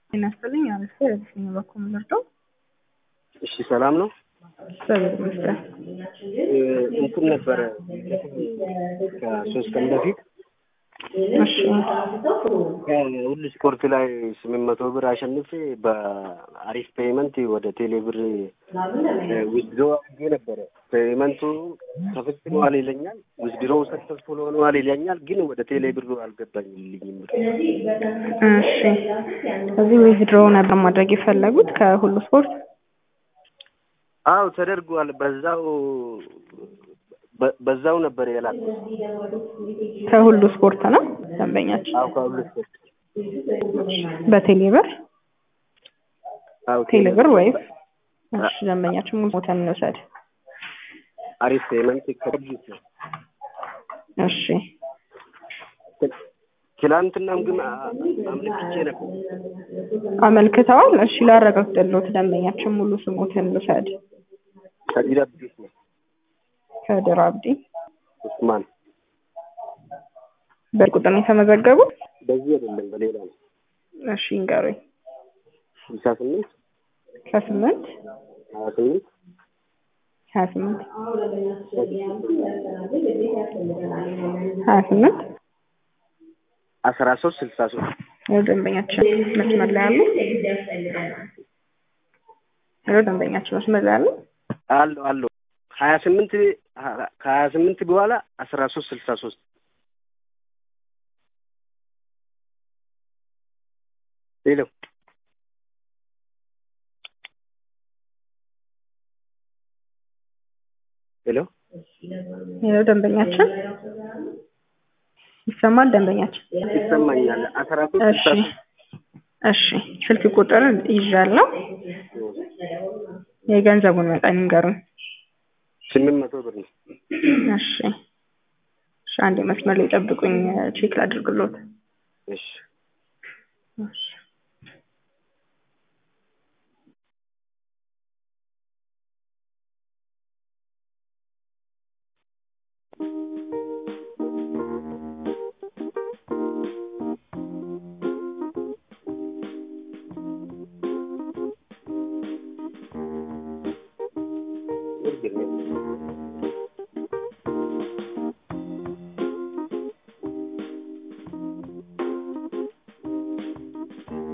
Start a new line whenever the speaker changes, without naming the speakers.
ጤና ይስጥልኝ። አረፈ የትኛው በኩል ምርጠው
እሺ ሰላም ነው።
እግዚአብሔር ይመስገን።
እንትን ነበረ ከሶስት ቀን በፊት
እሺ
ከሁሉ ስፖርት ላይ ስምንት መቶ ብር አሸንፌ በአሪፍ ፔይመንት ወደ ቴሌ ብር ዊዝድሮ አድርጌ ነበረ። ፔይመንቱ ተፈጽሟል ይለኛል፣ ዊዝድሮው ሰክሰስፉል ሆነዋል ይለኛል፣ ግን ወደ ቴሌ ብሩ አልገባኝልኝም።
እሺ እዚህ ዊዝድሮ ነበር ማድረግ የፈለጉት ከሁሉ ስፖርት
አው ተደርጓል። በዛው በዛው ነበር የላኩት።
ከሁሉ ስፖርት ነው ደንበኛችን
አው ከሁሉ ስፖርት
በቴሌብር
አው
ቴሌብር ወይም እሺ ደንበኛችን ሙሉ ሞተን እንውሰድ።
አሪፍ ፔመንት ከድርጅት ነው።
እሺ
ትላንትናም ግን አምልክቼ ነበር።
አመልክተዋል። እሺ ላረጋግጥልዎት ደንበኛችን ሙሉ ስሞትን ልውሰድ።
ከዲር አብዲስ ነው።
ከድር አብዲ
ኡስማን
በቁጥር ነው የተመዘገቡት?
በዚህ አይደለም በሌላ ነው።
እሺ ይንገሩኝ።
ስልሳ ስምንት
ከስምንት
ሀያ ስምንት
ሀያ ስምንት ሀያ ስምንት
አስራ ሶስት ስልሳ ሶስት
ያው ደንበኛችን መስመር ላይ አሉ። ያው ደንበኛችን መስመር ላይ አሉ።
አለው አለው ሀያ ስምንት ከሀያ ስምንት በኋላ አስራ ሶስት ስልሳ ሶስት ሄሎ ሄሎ
ያው ደንበኛችን ይሰማል። ደንበኛችን
ይሰማኛል። አስራ ሶስት
እሺ
ስልሳ ሶስት
እሺ ስልክ ቁጥር ይዣለሁ። የገንዘቡን መጠን ይንገሩኝ።
ስምንት መቶ ብር ነው።
እሺ እሺ አንድ መስመር ላይ ጠብቁኝ፣ ቼክ ላድርግሎት።
እሺ
እሺ
እርግጥ ነው።